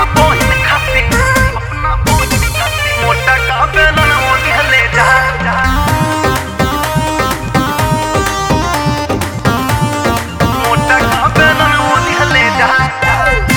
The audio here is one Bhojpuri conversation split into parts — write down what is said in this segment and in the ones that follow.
अपना बहिन खाती अपना बहिन खाती मोटा का बेलन मोली हले जा जा। मोटा का बेलन मोली हले जा जा।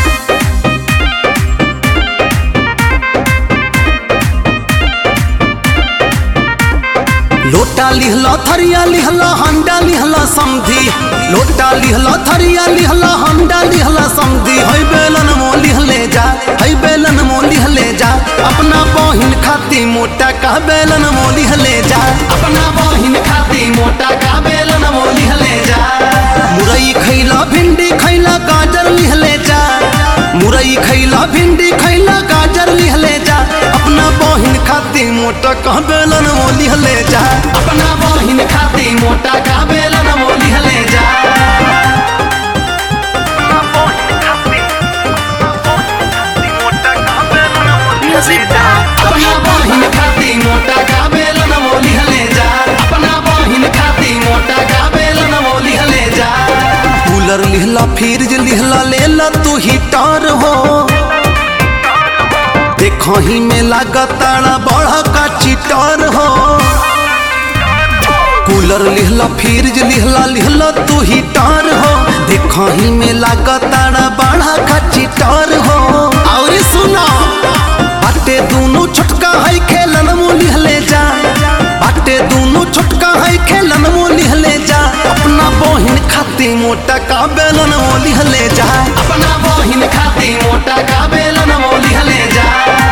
लोटा लिहला थरिया लिहला हंडा लिहला समधी लोटा लिहला थरिया लिहला हंडा लिहला समधी हई बेलन मो लिहले जा हई बेलन मो लिहले जा अपना बहिन खाती मोटा का बेलन मो लिहले जा अपना बहिन खाती मोटा का बेलन मो लिहले जा मुरई खैला भिंडी खैला गाजर लिहले जा मुरई खैला भिंडी खैला गाजर लिहले जा अपना बहिन खाती मोटा का बेलन मो लिहले जा अपना बहिन खाती मोटा का बेलन मो लिहले जा अपना बहिन खाती अपना बहिन खाती मोटा का बेलन मोली हले जा अपना बहिन खाती मोटा का बेलन मो लिहले जा अपना बहिन खाती मोटा का बेलन मो लिहले जा कूलर लिहला फ्रिज लिहला लेला तू हीटर हो देखो ही में लागताड़ा बड़ा का चिटर हो कूलर लिहला फ्रिज लिहला लिहला तू हीटर हो देखो ही में लागताड़ा बड़ा का चिटर हो और सुना बाटे दोनों छोटका है खेलन मो लिहले जा बाटे दोनों छोटका है खेलन मो लिहले जा अपना बहिन खाती मोटा का बेलन मो लिहले जा अपना बहिन खाती मोटा का बेलन मो लिहले जा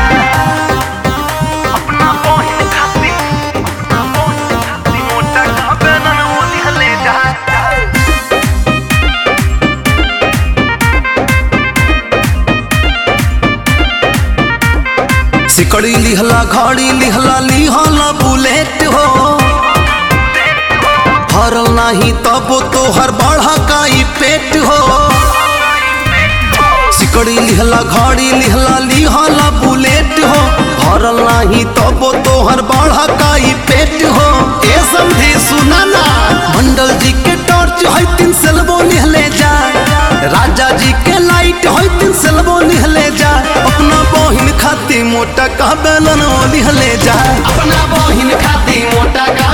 अपना बहिन खाती अपना बहिन खाती मोटा का बेलन मोली हले जा जा। सिकड़ी लिहला घड़ी लिहला लिहला बुलेट हो हरल नहीं तब तो हर बढ़ा का ई पेट हो सिकड़ी लिहला घड़ी लिहला लिहला बुलेट हो हरल नहीं तब तो हर बढ़ा का ई पेट हो ए समझे सुना ना मंडल जी के टॉर्च है तीन सेलबो लिहले जा राजा जी के लाइट है तीन सेलबो लिहले जा अपना बहिन खाती मोटा का बेलन लिहले जा अपना बहिन खाती मोटा का